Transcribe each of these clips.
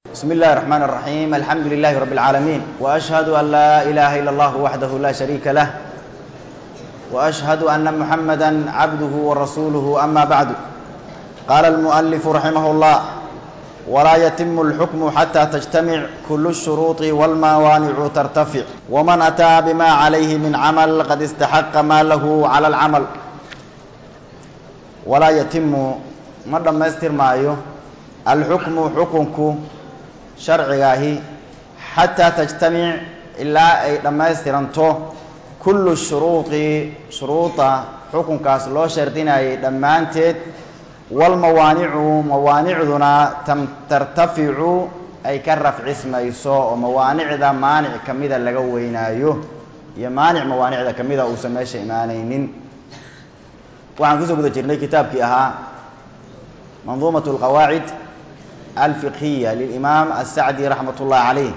بسم الله الرحمن الرحيم الحمد لله رب العالمين وأشهد أن لا إله إلا الله وحده لا شريك له وأشهد أن محمدا عبده ورسوله أما بعد قال المؤلف رحمه الله ولا يتم الحكم حتى تجتمع كل الشروط والموانع ترتفع ومن أتى بما عليه من عمل قد استحق ما له على العمل ولا يتم ma dhammaystir maayo alxukmu xukunku sharcigaahi xataa tajtamic ilaa ay dhammaystiranto kullu shuruudi shuruuda xukunkaas loo shardinayay dhammaanteed walmawaanicu mawaanicduna tam tartaficu ay ka rafcismayso oo mawaanicda maanic ka mida laga weynaayo iyo maanic mawaanicda ka mida uusan meesha imaanaynin waxaan kusoo guda jirnay kitaabkii ahaa منظومة القواعد الفقهية للإمام السعدي رحمة الله عليه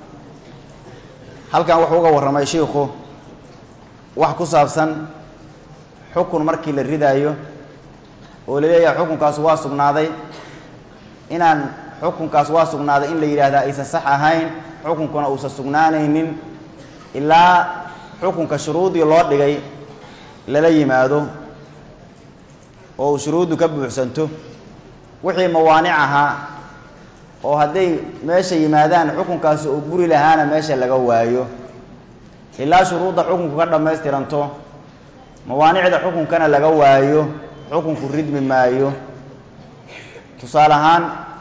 halkan wuxuu uga warramay shiikhu wax ku saabsan xukun markii la ridaayo oo la leeyahay xukunkaas waa sugnaaday inaan xukunkaas waa sugnaaday in la yidhaahdaa aysan sax ahayn xukunkuna uusan sugnaanaynin ilaa xukunka shuruudii loo dhigay lala yimaado oo uu shuruuddu ka buuxsanto wixii mawaanic ahaa oo hadday meesha yimaadaan xukunkaasi uu buri lahaana meesha laga waayo ilaa shuruudda xukunku ka dhammaystiranto mawaanicda xukunkana laga waayo xukunku ridmi maayo tusaale ahaan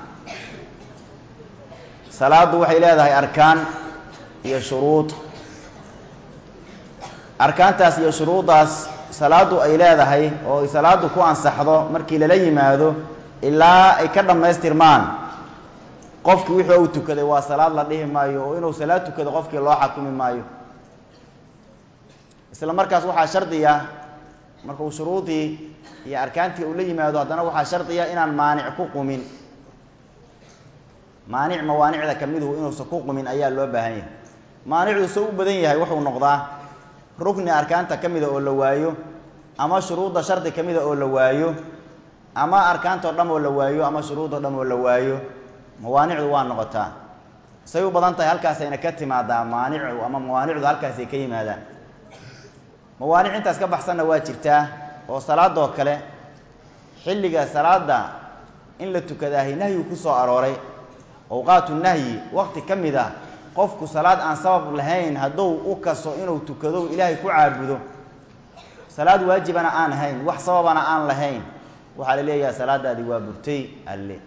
salaaddu waxay leedahay arkaan iyo shuruud arkaantaas iyo shuruuddaas salaaddu ay leedahay oo ay salaaddu ku ansaxdo markii lala yimaado ilaa ay ka dhammaystirmaan qofkii wixii uu tukaday waa salaad la dhihi maayo oo inuu salaad tukado qofkii loo xakumi maayo isla markaas waxaa shardiya marka uu shuruudii iyo arkaantii uu la yimaado haddana waxaa shardiya inaan maanic ku qumin maanic mawaanicda ka miduhu inuusan ku qumin ayaa loo baahan yahay maanicdu soo u badan yahay wuxuu noqdaa rukni arkaanta ka mida oo la waayo ama shuruudda shardi ka mida oo la waayo ama arkaantao dham oo la waayo ama shuruudoo dham oo la waayo mawaanicdu waa noqotaa say u badan tahay halkaasayna ka timaadaa maanicu ama mawaanicdu halkaasay ka yimaadaan mawaanic intaas ka baxsanna waa jirtaa oo salaadoo kale xilliga salaada in la tukadaahi nahyigu ku soo arooray awqaatu nahyi waqti ka mid a qofku salaad aan sabab lahayn hadduu u kaso inuu tukado ilaahay ku caabudo salaad waajibana aan ahayn wax sababana aan lahayn waxaa la leeyahay salaadaadi waa burtay alle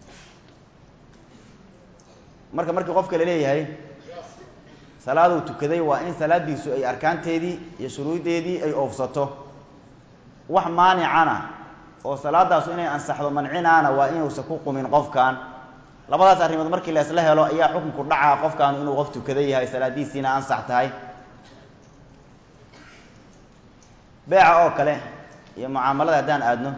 marka markii qofka la leeyahay salaaduu tukaday waa in salaadiisu ay arkaanteedii iyo shuruuddeedii ay oofsato wax maanicana oo salaadaasu inay ansaxdo mancinaana waa inuusan ku qumin qofkan labadaas arrimood markii la isla helo ayaa xukunku dhacaa qofkaanu inuu qof tukada yahay salaadiisiina ansax tahay beeca oo kale iyo mucaamalada haddaan aadno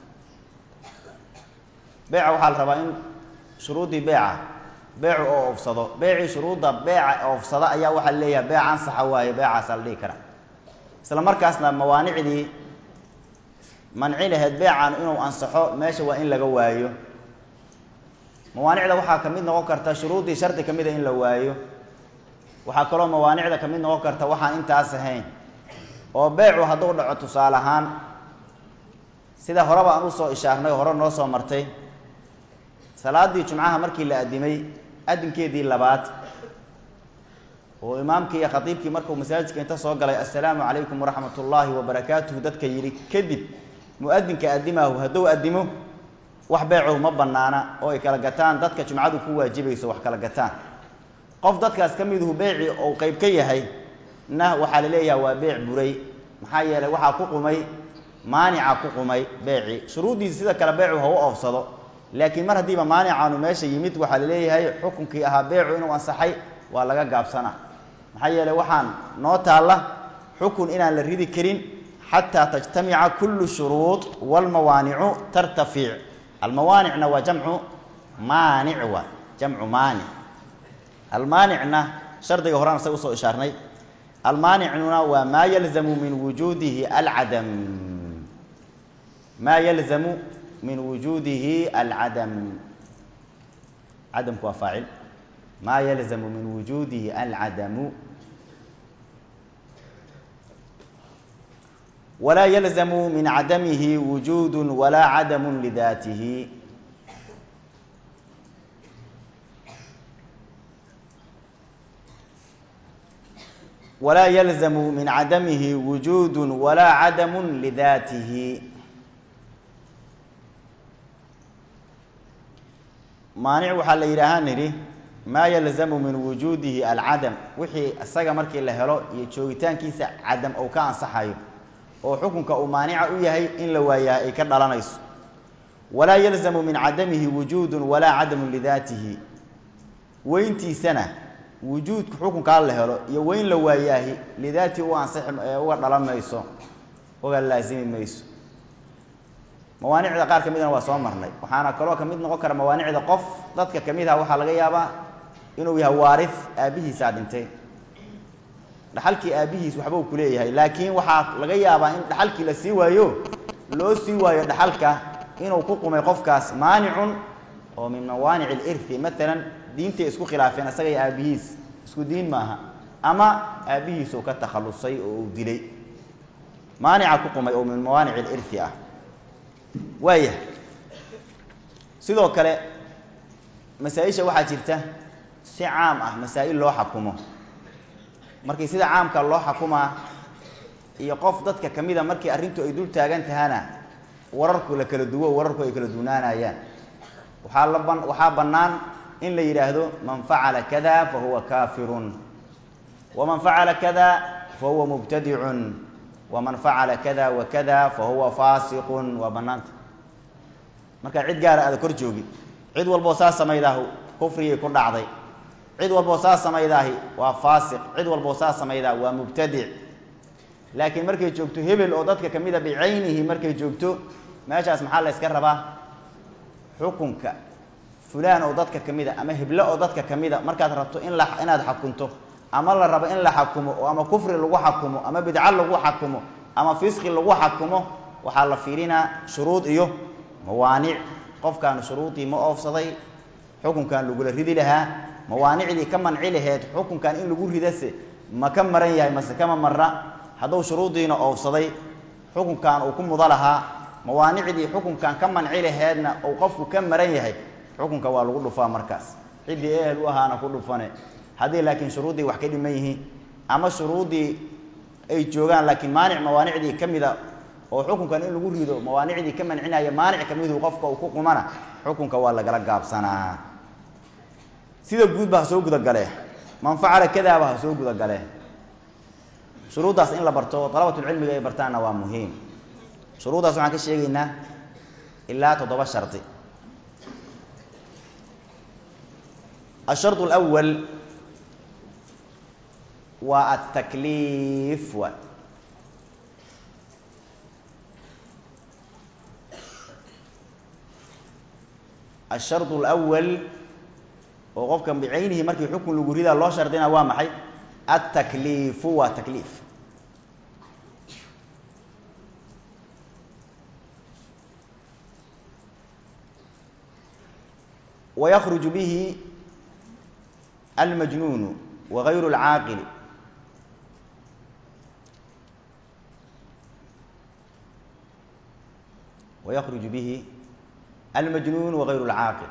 beeca waxaa la rabaa in shuruuddii beeca beecu oo oofsado beecii shuruudda beeca oofsada ayaa waxaa la leeyahay beeca ansaxa waaye beecaasaa la dhihi karaa isla markaasna mawaanicdii manci laheyd beecan inuu ansaxo meesha waa in laga waayo mawaanicda waxaa ka mid noqon karta shuruuddii shardi ka mida in la waayo waxaa kaloo mawaanicda ka mid noqon karta waxaan intaas ahayn oo beecu hadduu dhaco tusaale ahaan sida horeba aan usoo ishaarnay oo hore noo soo martay salaadii jumcaha markii la addimay addinkeedii labaad oo imaamkii iyo khatiibkii markuu masaajidka inta soo galay assalaamu calaykum waraxmat ullaahi wabarakaatuhu dadka yidhi kadib mu-adinka addimaahu hadduu addimo wax beecow ma banaana oo ay kala gataan dadka jumcadu ku waajibayso wax kala gataan qof dadkaas ka miduhu beeci ou qeyb ka yahay na waxaa la leeyaha waa beec buray maxaa yeelay waxaa ku qumay maanica ku qumay beeci shuruuddiisi sida kale beecu ha u oofsado laakiin mar haddiiba maanicaanu meesha yimid waxaa la leeyahay xukunkii ahaa beecu inuu ansaxay waa laga gaabsana maxaa yeelay waxaan noo taalla xukun inaan la ridi karin xataa tajtamica kullu shuruud walmawaanicu tartafic almawaanicna waa jamcu maanic waa jamcu maanic almaanicna shardiga horaan isaga usoo ishaarnay almaanicnuna waa maa yalzamu min wujuudihi alcadam maa yalzamu min wujuudihi alcadam cadamku waa faacil maa yalzamu min wujuudihi alcadamu walaa yalzamu min cadamihi wujuudu walaa cadamu lidaatihi walaa yalzamu min cadamihi wujuudu walaa cadamu lidaatihi maanic waxaa la yidhaahaa nidhi maa yalzamu min wujuudihi alcadam wixii isaga markii la helo iyo joogitaankiisa cadam ou ka ansaxayo oo xukunka uu maanica u yahay in la waayaa ay ka dhalanayso walaa yalzamu min cadamihi wujuudu walaa cadamu lidaatihi weyntiisana wujuudka xukunkaa la helo iyo weyn la waayaahi lidaatihi u ansixi uga dhalan mayso uga laasimi mayso mawaanicda qaar ka midna waa soo marnay waxaana kaloo kamid noqon kara mawaanicda qof dadka kamid ah waxaa laga yaabaa inuu yahay waarif aabbihiisaa dhintay dhaxalkii aabbihiis waxba uu kuleeyahay laakiin waxaa laga yaabaa in dhaxalkii la sii waayo loo sii waayo dhaxalka inuu ku qumay qofkaas maanicun oo min mawaanic alirthi maalan diintay isku khilaafeen isaga iyo aabbihiis isku diin maaha ama aabbihiisuu ka takhallusay oo uu dilay maanica ku qumay oo min mawaanic alirthi ah waaya sidoo kale masaa-isha waxaa jirta si caam ah masaa-il loo xakumo markii sida caamka loo xakumaa iyo qof dadka kamida markii arrintu ay dul taagan tahana wararku la kala duwo wararku ay kala duwnaanayaan waxaa la ban waxaa bannaan in la yidhaahdo man facala kada fa huwa kaafirun waman facala kada fa huwa mubtadicun waman facala kada wa kada fa huwa faasiqun waa bannaanta markaa cid gaara aada kor joogi cid walboo saa samaydaahu kufrigii ku dhacday cid walboo saa samaydaahi waa faasiq cid walboo saa samaydaa waa mubtadic laakiin markay joogto hebel oo dadka kamida bicaynihi markay joogto meeshaas maxaa la yska rabaa xukunka fulaan oo dadka kamida ama heble oo dadka kamida markaad rabto in la inaad xakunto ama la rabo in la xakumo oo ama kufri lagu xakumo ama bidco lagu xakumo ama fisqi lagu xakumo waxaa la fiirinaa shuruud iyo mawaanic qofkaan shuruudii ma oofsaday xukunkan lagula ridi lahaa mawaanicdii ka manci laheed xukunkan in lagu ridase ma ka maran yahay mase kama marra hadduu shuruudiina oofsaday xukunkan uu ku mudo lahaa mawaanicdii xukunkan ka manci laheedna uu qofku ka maran yahay xukunka waa lagu dhufaa markaas ciddii ehel u ahaana ku dhufane haddii laakiin shuruuddii wax ka dhiman yihiin ama shuruuddii ay joogaan laakiin maanic mawaanicdii ka mida oo xukunkan in lagu rido mawaanicdii ka mancinaya maanic kamidu qofka uu ku qumana xukunka waa lagala gaabsanaa sida guudba ha soo gudagale man facala kadaaba ha soo gudagale shuruuddaas in la barto dalabatulcilmiga ay bartaanna waa muhiim shuruuddaas waxaan ka sheegaynaa ilaa toddoba shardi الشharط الأول waa التkliif wa الشharط الأول oo qofkan bicaynihi markii xukun lagu ridaa loo shardina waa maxay التkliifu waa تkliif ويkرج bه المجنون وغyر العاaqل ويkرج bه المجنون وغyر العاaqل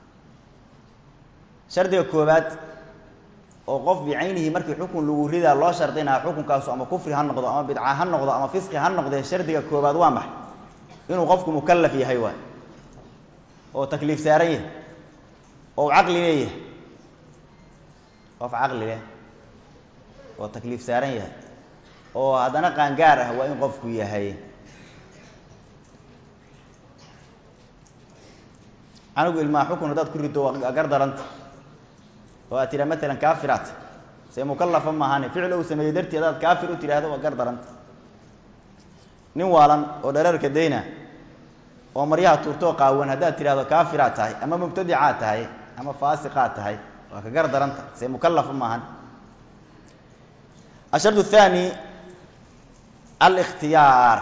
shardiga koobaad oo qof bicaynihi markii xukun lagu ridaa loo shardinaa xukunkaasu ama kufri ha noqdo ama bidca ha noqdo ama fisqi ha noqdee shardiga koobaad waa maxay inuu qofku mukalaf yahay waay oo takliif saaran yahay oo caqli leeyahay qof caqli leh oo takliif saaran yahay oo haddana qaangaar ah waa in qofku yahay anigu ilmaa xukun haddaad ku rido waa gar daranta oo aad tidhaa matalan kaafiraat see mukalafa maahane ficil ou sameeyey dartii hadaad kaafir u tidhaahdo waa gar daranta nin waalan oo dhereerka dayna oo maryaha tuurtoo qaawan haddaad tidhahdo kaafiraad tahay ama mubtadicaad tahay ama faasiqaad tahay waa ka gar daranta see mukalafa maahan ashard الthani اlاkhtiyaar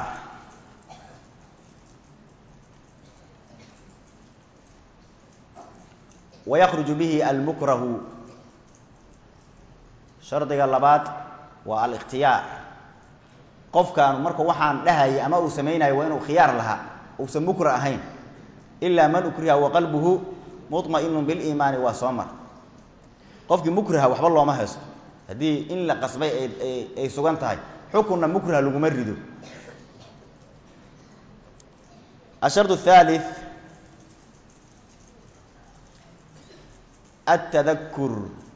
wayakruju bihi almukrahu shardiga labaad waa alikhtiyaar qofkaanu marka waxaan dhahayay ama uu samaynayo waa inuu khiyaar lahaa uusan mukra ahayn ilaa man ukriha wa qalbuhu muطma'inu biliimaani waa soo mar qofkii mukraha waxba looma haysto haddii in la qasbay ay sugan tahay xukunna mukraha laguma rido ashard الثالث التذكر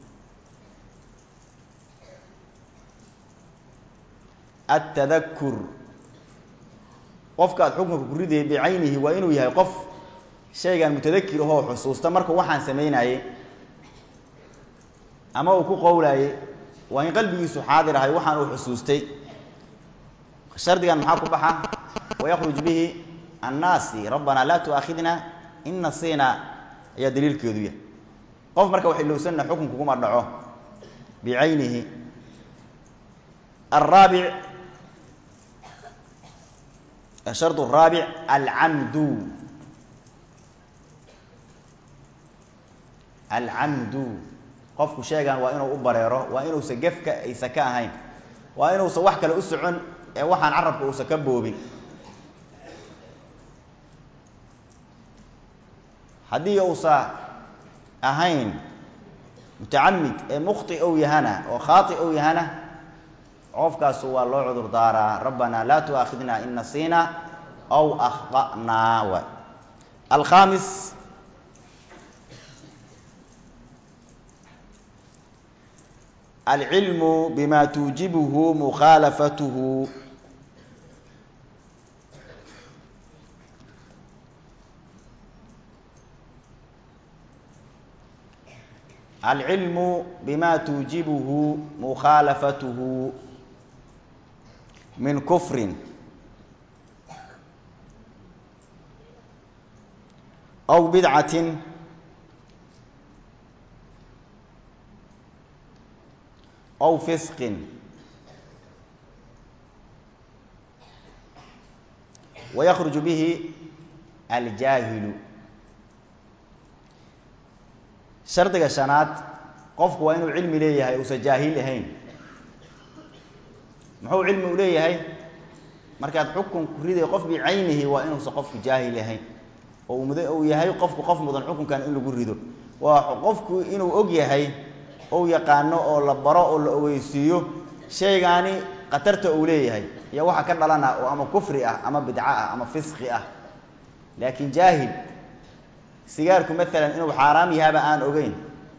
التذكر qofka aad xukunka ku ridayay bicaynihi waa inuu yahay qof shaygan mutadakir ahoo xusuusta markuu waxaan samaynaye ama uu ku qowlaye waa in qalbigiisu xaadir ahay waxaan uu xusuustay shardigan maxaa ku baxa wayakruj bihi annaasi rabbanaa laa tu'aakhidna in nasiina ayaa daliilkeedu yahay qof marka wax ilowsanna xukunku kuma dhaco bicaynihi araabic ashard araabic alcamdu alcamdu qofku sheegan waa inuu u bareero waa inuusan gefka aysa ka ahayn waa inuusan wax kale u socon ee waxaan carabka uusan ka boobin haddii uusa ahayn mutacamid ee mukhti ou yahana oo khaati ou yahana qofkaasu waa loo cudur daaraa rabbanaa laa tu'aakhidna in nasiina aw akhta'naa waay alkhaamis alcilmu bima tuujibuhu mukhaalafatuhu alcilmu bima tuujibuhu mukhaalafatuhu min kufrin aw bidcatin aw fisqin wayakruju bihi aljaahilu shardiga shanaad qofku waa inuu cilmi leeyahay uusan jaahil ahayn muxuu cilmi u leeyahay markaad xukun ku riday qof bicaynihi waa inuusan qofku jaahil ahayn oo mud uu yahay qofku qof mudan xukunkan in lagu rido waa qofku inuu og yahay ou yaqaano oo la baro oo la ogeysiiyo shaygaani khatarta uu leeyahay iyo waxa ka dhalana oo ama kufri ah ama bidco ah ama fisqi ah laakiin jaahil sigaarku maalan inuu xaaraam yahaba aan ogeyn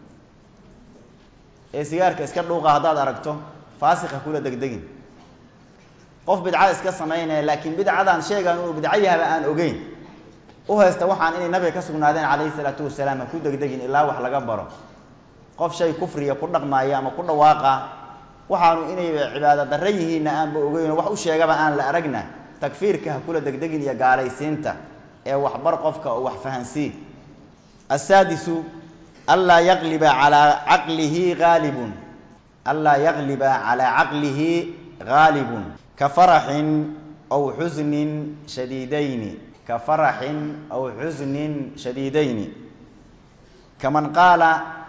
ee sigaarka iska dhuuqa haddaad aragto faasika kula degdegin qof bidca iska samaynaya laakiin bidcadan sheegan inuu bidco yahaba aan ogeyn u haysta waxaan inay nabiga ka sugnaadeen calayhi salaatu wasalaam ha ku degdegin ilaa wax laga baro qof shay kufriya ku dhaqmaaya ama ku dhawaaqa waxaanu inay cibaado darre yihiinna aanba ogeynoo wax u sheegaba aan la aragna takfiirka ha kula degdegin iyo gaalaysiinta ee waxbar qofka oo wax fahansii asaadisu anlaa yaqliba calaa caqlihi haalibun anlaa yaqliba calaa caqlihi haalibun ka faraxin aw xusnin shadiidayni ka faraxin aw xusnin shadiidayni kaman qaala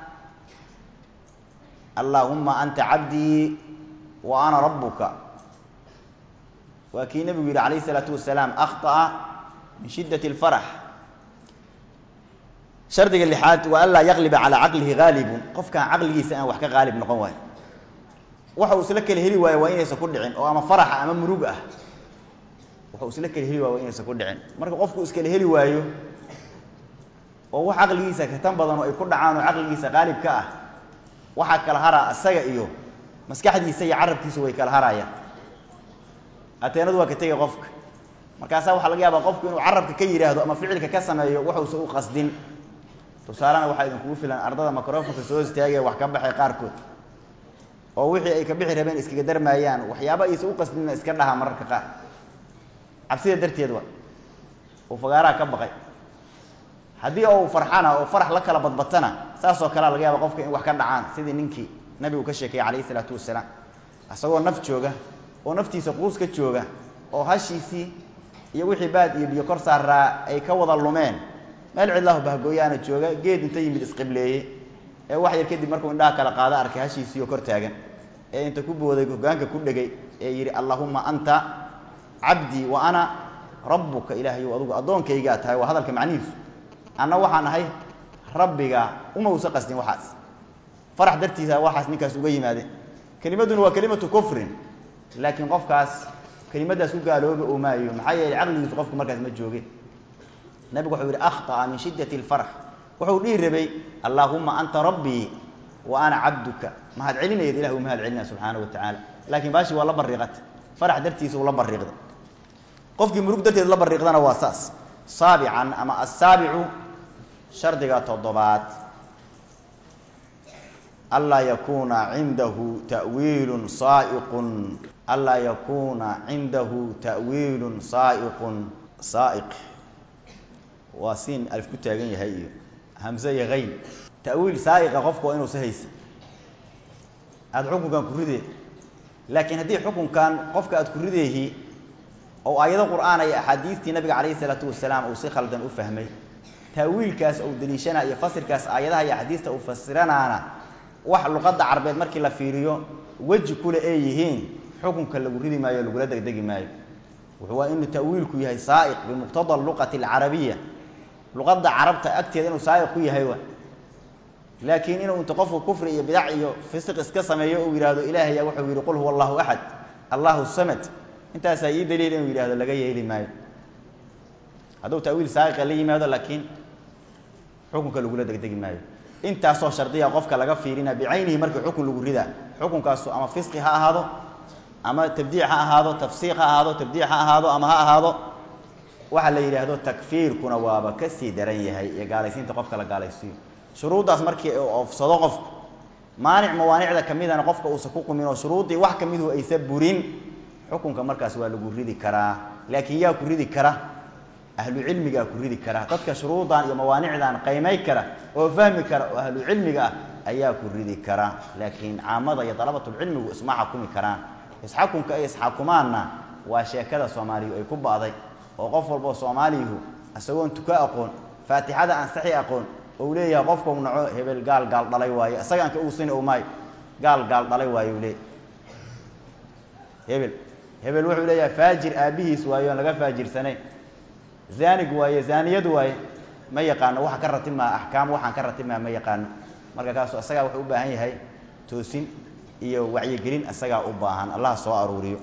allaahuma anta cabdii wa ana rabuka waa kii nebigu yidhi calayh isalaatu wasalaam akhطa'a min shiddat اlfarax shardiga lixaad waa anlaa yaqliba calaa caqlihi haalibun qofkaan caqligiisa aan wax ka haalib noqon waayo waxa uu isla kala heli waayo waa inaysan ku dhicin oo ama faraxa ama murug ah waxa uu isla kala heli waayo waa inaysan ku dhicin marka qofku iskala heli waayo oo wax caqligiisa ka tan badan oo ay ku dhacaan oo caqligiisa haalib ka ah waxaa kala haraa isaga iyo maskaxdiisa iyo carabkiisu way kala harayaan ateenadu waa ka tegay qofka markaasaa waxaa laga yaabaa qofku inuu carabka ka yidhaahdo ama ficilka ka sameeyo waxuusa u qasdin tusaalena waxaa idinkugu filan ardada microfonka soo istaagaya wax ka baxay qaarkood oo wixii ay ka bixi rabeen iskaga darmaayaan waxyaaba aysa u qasdinna iska dhaha mararka qaar cabsida darteed wa uu fagaaraha ka baqay haddii ou farxana oo farax la kala badbatana saasoo kalea laga yaaba qofka in wax ka dhacaan sidii ninkii nabigu ka sheekayey calayhi isalaatu wasalaam isagoo naf jooga oo naftiisa quus ka jooga oo hashiisii iyo wixii baad iyo biyo kor saaraa ay ka wada lumeen meel cidlahu bahgooyaana jooga geed inta yimid isqibleeye ee wax yar kadib markuu indhaha kala qaado arkay hashiisiioo kor taagan ee inta ku booday hogaanka ku dhegay ee yidhi allahuma anta cabdii wa ana rabbuka ilaahayow adugu addoonkaygaa tahay waa hadalka macnihiisu anna waxaan ahay rabbiga uma usa qasdin waxaas farax dartiisa waxaas ninkaas uga yimaadeen kelimaduna waa kelimatu kufrin laakiin qofkaas kelimadaas ku gaalooba oo maayo maxaa yeelay caqligiisu qofku markaas ma jooge nabigu wuxuu yidhi akhطa'a min shiddati اlfarx wuxuu dhihi rabay allaahuma anta rabbii wa ana cabduka mahad celinayad ilah u mahad celinaya subxaana wa tacaala laakiin baashi waa la bariiqata farax dartiisa uu la bariiqda qofkii murug darteed la bariiqdana waa saas saabican ama asaabicu shardiga toddobaad anlaa yakuuna cindahu tawiilun saaiqun anlaa yakuuna cindahu ta'wiilun saaiqun saaiq waa siin alif ku taagan yahay iyo hamse iyo hayn ta'wiil saaiqa qofku waa inuusa haysa aada xukunkan ku ridee laakiin haddii xukunkan qofka aada ku rideehi oo aayado qur'aan iyo axaadiistii nabiga calayhi isalaatu wasalaam uu si khaldan u fahmay taawiilkaas ou daliishana iyo fasirkaas aayadaha iyo axaadiista uu fasiranaana wax luqadda carbeed markii la fiiriyo weji kule ay yihiin xukunka lagu ridi maayo o lagula degdegi maayo wuxuu waa inuu ta'wiilku yahay saaiq bimuqtada luqati alcarabiya luqadda carabta agteeda inuu saaiq ku yahay wa laakiin inuu inta qofku kufri iyo bidac iyo fisiq iska sameeyo uu yihahdo ilaahaya wuxuu yihi qul huwa allahu axad allahu samad intaasaa ii daliil inuu yidhahdo laga yeeli maayo hadduu ta'wiil saaiqa la yimaado laakiin xukunka lagula degdegi maayo intaasoo shardiya qofka laga fiirina bicaynihi markii xukun lagu ridaa xukunkaasu ama fisqi ha ahaado ama tabdiic ha ahaado tafsiiq ha ahaado tabdiic ha ahaado ama ha ahaado waxaa la yidhaahdo takfiirkuna waaba kasii daran yahay iyo gaalaysiinta qofka la gaalaysiiyo shuruuddaas markii uu oofsado qofku maanic mawaanicda kamidana qofka uusa ku qumin oo shuruuddii wax kamidu aysa burin xukunka markaas waa lagu ridi karaa laakiin yaa ku ridi kara ahlu cilmigaa ku ridi kara dadka shuruudan iyo mawaanicdan qaymay kara oo fahmi kara oo ahlu cilmiga ah ayaa ku ridi kara laakiin caamada iyo dalabatulcilmigu isma xakumi karaan isxakunka ay isxakumaanna waa sheekada soomaaliyu ay ku ba'day oo qof walboo soomaaliyuhu isagoon tuka aqoon faatixada aan saxi aqoon ou leeyahay qofkau naco hebel gaal gaal dhalay waayo isagaan ka uusini o maayo gaal gaal dhalay waayo leey hebel hebel wuxuu leeyahay faajir aabbihiis waayo aan laga faajirsanayn zaanig waaye zaaniyad waaye ma yaqaano waxa ka ratimaa axkaam waxaan ka ratimaa ma yaqaano marka kaasu isagaa wuxuu u baahan yahay toosin iyo wacyigelin isagaa u baahan allah soo aruuriyo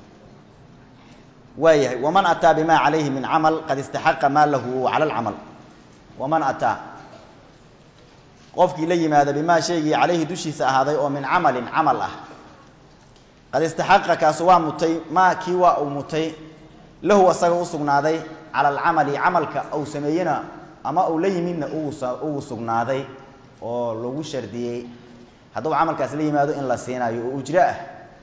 waa yahay waman ataa bima calayhi min camal qad istaxaqa maa lahu cala alcamal waman ataa qofkii la yimaada bimaa shaygii calayhi dushiisa ahaaday oo min camalin camal ah qad istaxaqa kaasu waa mutay maa kii waa uu mutay lahu asaga u sugnaaday cala alcamali camalka uu sameeyena ama uu la yimidna uu sugnaaday oo lagu shardiyey hadduu camalkaas la yimaado in la siinayo oo ujro ah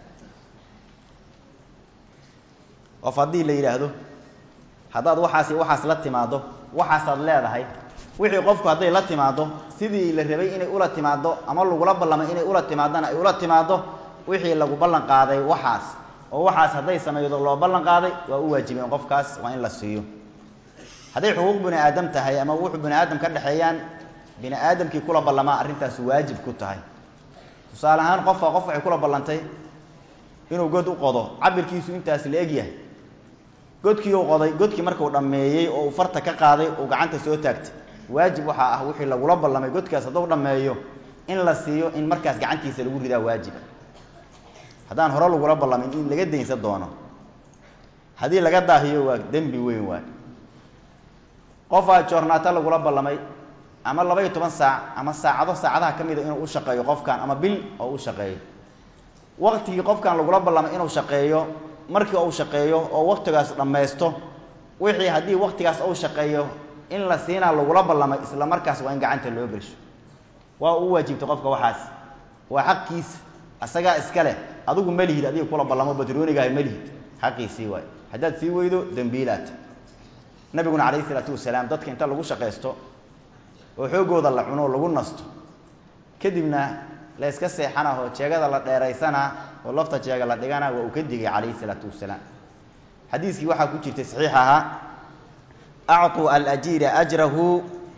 qof haddii la yidhaahdo haddaad waxaasi waxaas la timaado waxaasaad leedahay wixii qofku hadday la timaado sidii la rabay inay ula timaado ama lagula ballamay inay ula timaadana ay ula timaado wixii lagu ballan qaaday waxaas oo waxaas hadday samaydo loo ballan qaaday waa u waajibeen qofkaas waa in la siiyo hadday xuquuq bini aadam tahay ama wuxuu bini aadam ka dhexeeyaan bini aadamkii kula ballamaa arrintaas waajib ku tahay tusaale ahaan qofka qof waxay kula ballantay inuu god u qodo cabirkiisu intaas la eg yahay godkii uu qoday godkii markuu dhammeeyey oo uu farta ka qaaday uu gacanta soo taagtay waajib waxaa ah wixii lagula ballamay godkaas hadduu dhammeeyo in la siiyo in markaas gacantiisa lagu ridaa waajib haddaan hore lagula ballamin in laga daynsan doono haddii laga daahiyo waa dembi weyn waay qofaa joornaata lagula ballamay ama laba iyo toban saac ama saacado saacadaha ka mida inuu u shaqeeyo qofkan ama bil oo u shaqeeyo waqtigii qofkan lagula ballamay inuu shaqeeyo markii uu shaqeeyo oo waqtigaas dhammaysto wixii haddii waqtigaas uu shaqeeyo in la siinaa lagula ballamay isla markaas waa in gacanta loo gelsho waa uu waajibtay qofka waxaas waa xaqiisa asagaa iska leh adigu ma lihid adiga kula ballamo batroonigahay ma lihid xaqiisii waay haddaad sii weydo dembiilaat nabiguna calayhi isalaatu wasalaam dadka inta lagu shaqaysto oo xoogooda la cuno lagu nasto kadibna la yska seexana oo jeegada la dheeraysanaa oo lafta jeega la dhigana waa uu ka digay calayhi isalaatu wasalaam xadiiskii waxaa ku jirtay saxiix ahaa acطuu alajiira ajrahu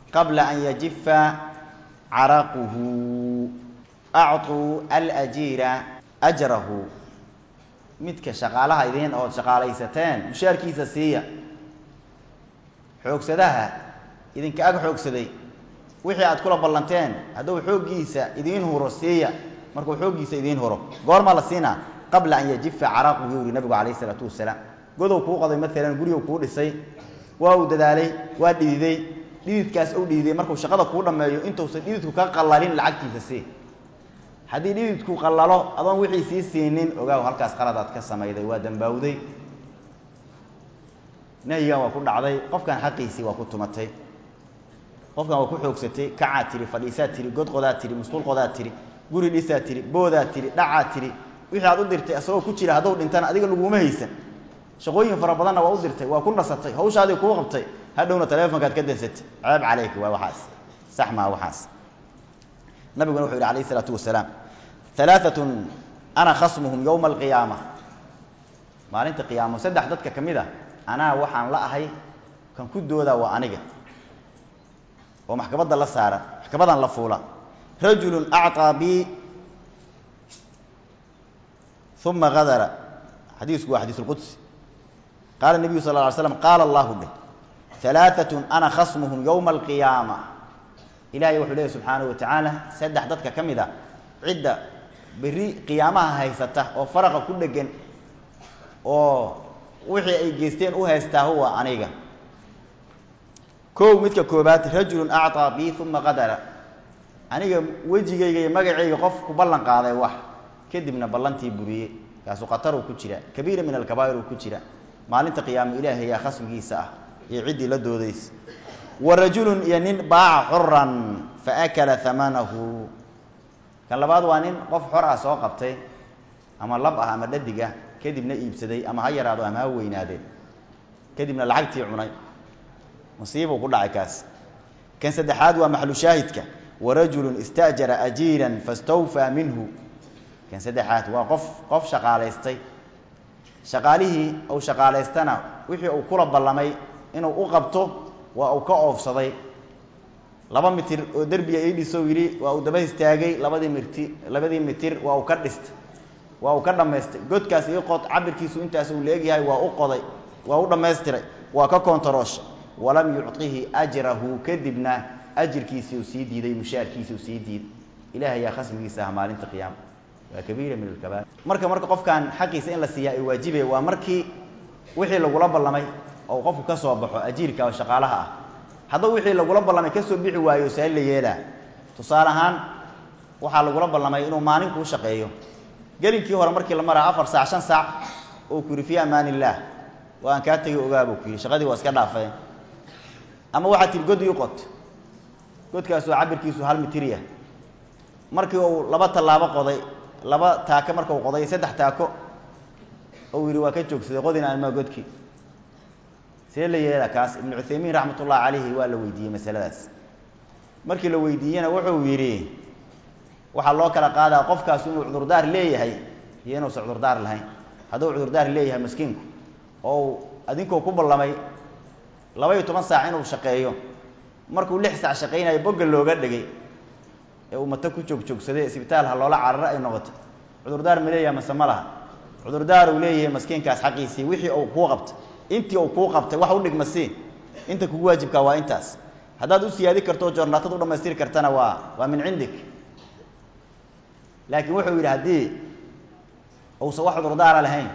qabla an yajifa caraquhu acطuu alajiira ajrahu midka shaqaalaha idiin ood shaqaalaysateen mushaarkiisa siiya xoogsadaha idinka ag xoogsaday wixii aad kula ballanteen hadduu xooggiisa idiin huro siiya markuu xooggiisa idiin huro goormaa la siinaa qabla an yajifa caraquhu yuu yihi nabigu calayh isalaatu wasalaam godow kuu qaday maalan gurigu kuu dhisay waa uu dadaalay waa dhididay dhididkaas u dhididay markuu shaqada kuu dhammeeyo intuusan dhididku ka qallalin lacagtiisa sii haddii dhididku qallalo adoon wixii sii siinin ogaaw halkaas qaladaad ka samayday waa dambaawday nahyigan waa ku dhacday qofkan xaqiisii waa ku tumatay qofkan waa ku xoogsatay kacaa tiri fadhiisaa tiri godqodaa tiri musqulqodaa tiri guri dhisaa tiri boodaa tiri dhacaa tiri wixii aad u dirtay asagoo ku jira hadduu dhintana adiga laguma haysan shaqooyin fara badanna waa u dirtay waa ku nasatay hawshaadii kuu qabtay hadhowna taleefonkaad ka dansatay ceeb calayka waa waxaas sax maa waxaas nabiguna wuxuu yihi alayh isalaatu wasalaam alaaatun ana khasmuhum yowma alqiyaama maalinta qiyaamo saddex dadka ka mid a anaa waxaan la ahay kan ku doodaa waa aniga oo maxkamadda la saara maxkamadan la fuula rajulu acطaa bi uma gadara xadiisku waa xadiis اlqudsi qaala الnabiyu sal ه alay slam qaala allahu dheh alaaatun ana khasmuhum yowma alqiyaama ilahay wuxuu leeyahy subxaanaه wa tacaala saddex dadka ka mid a cidda berri qiyaamaha haysata oo faraqa ku dhegan oo wixii ay geysteen u haystaa huwa aniga kow midka koobaad rajulu acطaa bi uma qadara aniga wejigayga iyo magacayga qof ku ballan qaaday wax kadibna ballantii buriye kaasu khataruu ku jira kabiira min alkabaa'ir uu ku jira maalinta qiyaamo ilaahay yaa khasmigiisa ah iyo ciddii la doodaysa wa rajulun iyo nin baaca xuran fa akala hamanahu kan labaad waa nin qof xor ah soo qabtay ama lab ah ama dhadig ah kadibna iibsaday ama ha yaraado ama ha weynaadeen kadibna lacagtii cunay musiibuu ku dhacay kaas kan saddexaad waa maxlu shaahidka wa rajulun istaajara ajiiran fastawfaa minhu kan saddexaad waa qof qof shaqaalaystay shaqaalihii uu shaqaalaystana wixii uu kula ballamay inuu u qabto waa uu ka oofsaday laba mitir oo derbiga ii dhiso yidhi waa uu daba istaagay labadii mirti labadii mitir waa uu ka dhistay waa uu ka dhammaystay godkaas ii qod cabirkiisu intaas uu leegyahay waa u qoday waa u dhammaystiray waa ka koontarooshay walam yucطihi ajrahu kadibna ajirkiisii uu sii diiday mushaarkiisii uu sii diiday ilaah ayaa khasmigiisa ah maalinta qiyaama waa kabiira min alkabair marka marka qofkan xaqiisa in la siiyaa ay waajibaya waa markii wixii lagula ballamay oo qofku ka soo baxo ajiirka oo shaqaalaha ah hadduu wixii lagula ballamay kasoo bixi waayo see la yeelaa tusaale ahaan waxaa lagula ballamay inuu maalin kuu shaqeeyo gelinkii hore markii la maraa afar saac shan saac oo ku yidhi fii amaan illaah waa aan kaa tegay ogaabuu ku yidhi shaqadii waa iska dhaafeen ama waxaad tihi god ii qot godkaasoo cabirkiisu hal mitirya markii uu laba tallaabo qoday laba taako markau qoday saddex taako ou yidhi waa ka joogsaday qodina anmaa godkii see la yeela kaas ibnu cuthaymiin raxmat ullahi calayhi waa la weydiiyey masaladaas markii la weydiiyena wuxuu yidhi waxaa loo kala qaadaa qofkaas inuu cudurdaar leeyahay iyo inuusan cudurdaar lahayn hadduu cudurdaar leeyahay maskiinku oo adinkoo ku ballamay laba iyo toban saac inuu shaqeeyo markuu lix saac shaqaynayo bogga looga dhegay ee uu mata ku joogjoogsaday isbitaal ha loola cararo ay noqoto cudurdaar ma leeyahay mase ma laha cudurdaar uu leeyahay maskiinkaas xaqiisii wixii uu kuu qabtay intii uu kuu qabtay wax u dhigma sii inta kugu waajibkaa waa intaas haddaad u siyaadi karto o joornaatad u dhamaystiri kartana waa waa min cindik laakiin wuxuu yidhi haddii uusan wax cudurdaara lahayn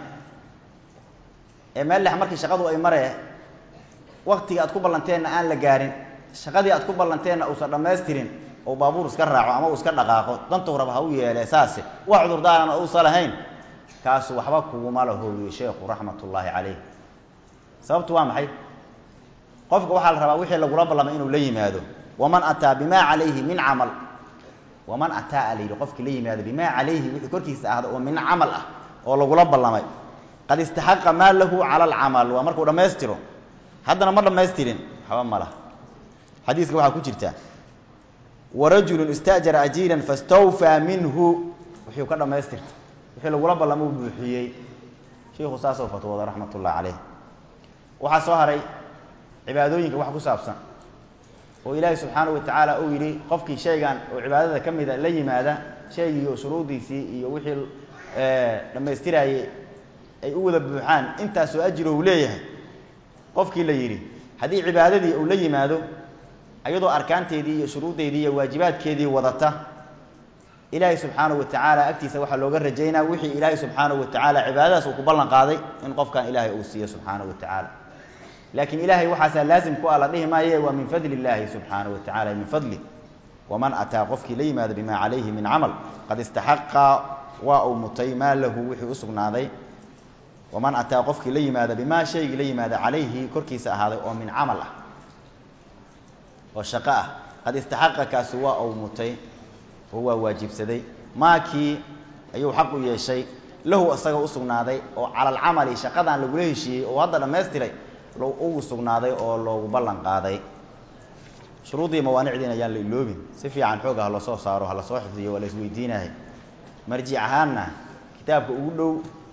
ee meel lex markii shaqadu ay maree waktigii aad ku ballanteenna aan la gaarin shaqadii aad ku ballanteenna uusan dhammaystirin ou baabuur iska raaco ama uu iska dhaqaaqo dantuu raba ha u yeele saase wax cudurdaarana uusan lahayn kaasu waxba kuguma lahooyey sheekhu raxmat ullaahi calayh sababtu waa maxay qofka waxaa la rabaa wixii lagula ballamay inuu la yimaado waman ataa bimaa calayhi min camal waman ataa a la yidhi qofkii la yimaado bimaa calayhi wixii korkiisa ahda oo min camal ah oo lagula ballamay qad istaxaqa maa lahu cala alcamal waa markuu dhammaystiro haddana ma dhammaystirin waxba ma laha xadiiska waxaa ku jirta warajulu istaajara ajiiran fastawfaa minhu wixii ka dhammaystirta wixii lagula ballamo u buuxiyey shiikhu saasoo fatwooda raxmat ullahi caleyh waxaa soo haray cibaadooyinka wax ku saabsan oo ilaahay subxaanahu watacaala uu yidhi qofkii shaygan oo cibaadada ka mida la yimaada shaygii oo shuruudiisii iyo wixii dhammaystiraayey ay u wada buuxaan intaasoo ajiro uu leeyahay qofkii la yidhi haddii cibaadadii uu la yimaado iyadoo arkaanteedii iyo shuruuddeedii iyo waajibaadkeedii wadata ilaahay subxaanahu watacaala agtiisa waxaa looga rajaynaa wixii ilaahay subxaanahu watacaala cibaadadaas uu ku ballan qaaday in qofkan ilaahay uu siiyo subxaanahu watacaala laakiin ilaahay waxaasaa laazim ku ah la dhihi maaye waa min fadli illaahi subxaanahu watacaala min fadli waman ataa qofkii la yimaado bimaa calayhi min camal qad istaxaqa waa uu mutay maa lahu wixii u sugnaaday waman ataa qofkii la yimaada bimaa shaygii la yimaada calayhi korkiisa ahaaday oo min camal ah oo shaqo ah qad istaxaqa kaasi waa uu mutay oo waa waajibsaday maakii ayuu xaq u yeeshay lahu isaga u sugnaaday oo cala alcamali shaqadan lagula heshiiyey oo hadda dhammaystiray ugu sugnaaday oo loogu ballan qaaday shuruuddii mawaanicdiina ayaan la iloobin si fiican xooga ha lasoo saaro ha lasoo xifdiyo waa la isweydiinahay marjic ahaanna kitaabka ugu dhow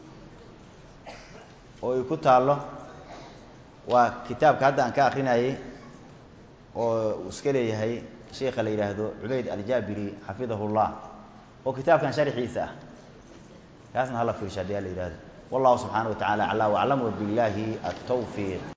oo ay ku taallo waa kitaabka hadda aan ka akrinayay oo uu iska leeyahay sheikha la yidhaahdo cubayd aljaabiri xafidahu llah oo kitaabkan sharxiisa ah kaasna hala fiirsha hadii a la yidhahdo wallahu subxaana wa tacala aclaa waclam wabillaahi altawfiiq